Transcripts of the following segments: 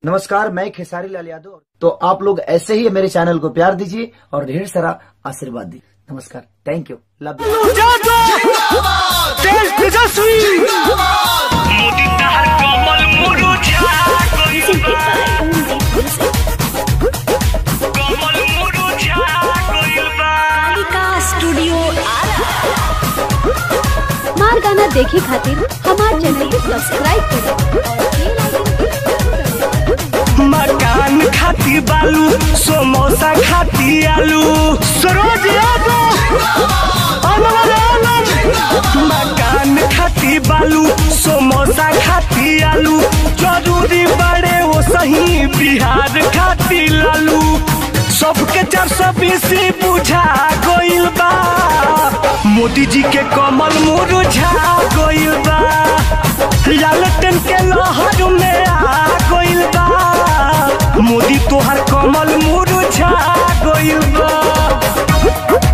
नमस्कार मैं खेसारी लाल यादव तो आप लोग ऐसे ही मेरे चैनल को प्यार दीजिए और ढेर सारा आशीर्वाद दीजिए नमस्कार thank you love you Modi तहर कमल मुरुझा गइल बा कमल मुरुझा गइल बा कालिका स्टूडियो आरा हमार गाना देखे खातिर हमार चैनल के सब्सक्राइब करें और बेल आइकन के मकान खाती बालू समोसा खाती आलू सरोज यादव अनवर आलम मकान खाती बालू समोसा खाती आलू जरूरी बड़े वो सही बिहार खाती लालू सबके चार सौ बीस बुझा गइल बा मोदी जी के कमल मुरझा गइल बा लालटेन के लहर में आ गइल बा मोदी तोहर कमल मुरझा गइल बा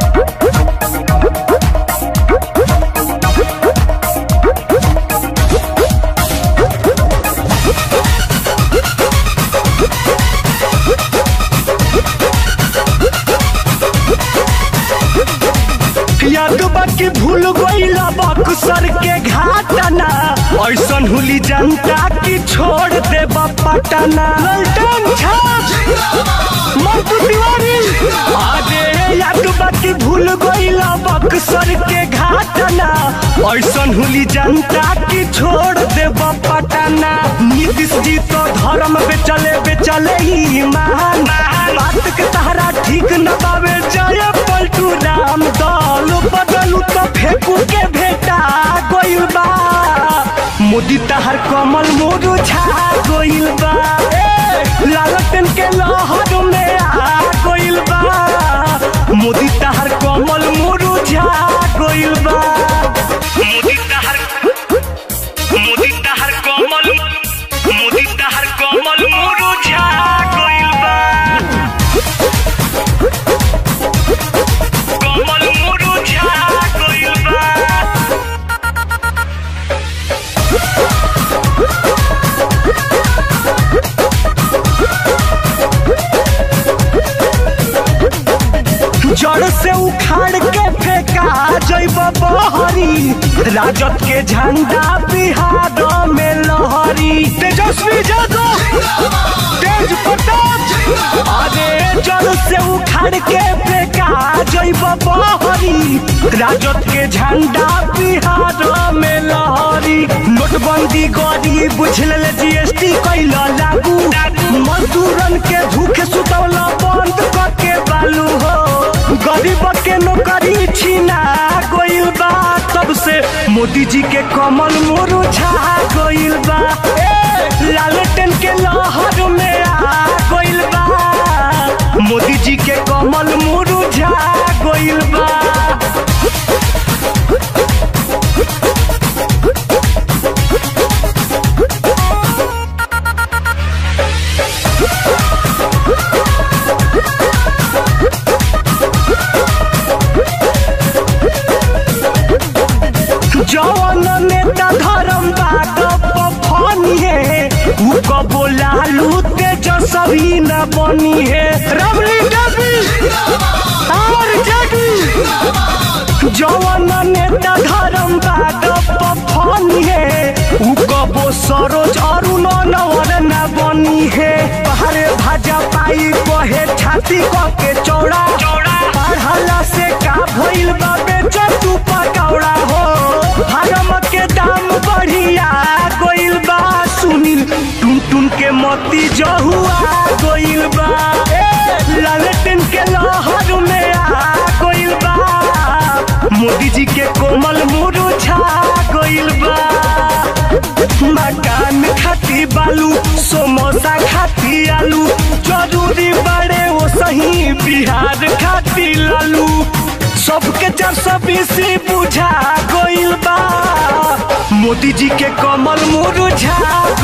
याद बाकी भूल गइल बक्सर के घाटना ऐसन हुली जनता की छोड़ दे पटना ललटन छाप मंटू तिवारी अरे याद बाकी भूल गइल बक्सर के घाटना ऐसन हुली जनता की छोड़ दे पटना नीतीश जी तो धर्म बेचले बेचले ही मान बात के तहरा ठीक न बावे जय पलटू राम दल बदलू तो फेंकू के भेटा गइल बा मोदी तहर कमल मुरझा गइल बा ए, लालटेन के लहर में आ गइल बा मोदी तहर कमल मुरझा गइल बा मोदी तहर मोदी तहर कमल मोदी तहर कमल मुरझा गइल बा कमल मुरझा गइल बा जड़ से उखाड़ के फेंका जैब बहरी राजद के झंडा बिहार में लहरी तेजस्वी यादव तेज प्रताप अरे जड़ से उखाड़ के फेंका जैब बहरी राजद के झंडा बिहार में लहरी नोटबंदी गरी बुझल जीएसटी कैल लागू मजदूरन के भूखे सुतौला बंद करके बालू हो गरीब के नौकरी छीना गइल बा तब से मोदी जी के कमल मुरझा गइल बा ए, लालटेन के लहर में आ गइल बा मोदी जी के कमल मुरझा गइल बा जवन नेता धर्म बात फनी है उ कबो लालू तेजस्वी न बनी है रबड़ी डबी और जगी जवन नेता धर्म बात फनी है उ कबो सरोज अरुण नवर न बनी है पहाड़े भाजा पाई कहे छाती क के चौड़ा पढ़ला से का भइल बा बेच तू पकौड़ा हो हरम के दाम बढ़िया गइल बा सुनील टुन टुन के मोती जहुआ गइल बा ए, लालटेन के लहर में आ गइल बा मोदी जी के कोमल मुरझा गइल बा मकान खाती बालू समोसा खाती आलू जरूरी बड़े वो सही बिहार खाती लालू सबके चार सौ बीस बुझा गइल बा मोदी जी के कमल मुरझा